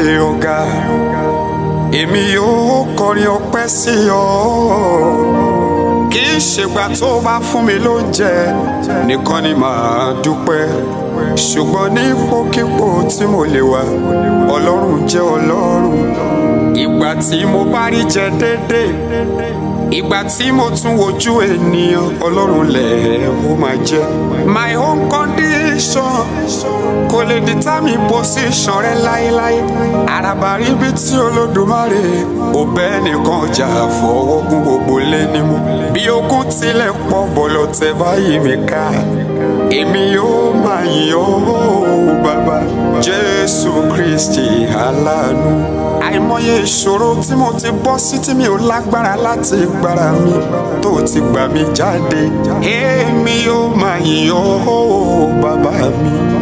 ọ̀gá èmi yóò kọrin ọpẹ́ sí ọ kì í ṣègbà tó bá fún mi lóúnjẹ nìkan ni màá dúpẹ́ ṣùgbọ́n nípòkípò tí mo lè wà ọlọ́run jẹ́ ọlọ́run ìgbà tí mo bá rí jẹ déédéé ìgbà tí mo tún wojú ènìyàn ọlọ́run lẹ̀ ó máa jẹ́ my own condition kò lè determine position rẹ láéláé àràbà ríbi tí olódùmarè ò bẹ́ẹ̀ nìkan jà fọwọ́gún gbogbo lé ní mú bí ogun tilẹ̀ pọ̀ bọ̀lọ̀ tẹ báyìí mi ká èmi yóò máa yìn ọ́ bàbá jésù kristi aláàánú àìmọye ìṣòro tí mo ti bọ́ sí tí mi ò lágbára láti gbára mi tó ti gbà mí jáde èmi yóò máa yìn ọ́ bàbá mi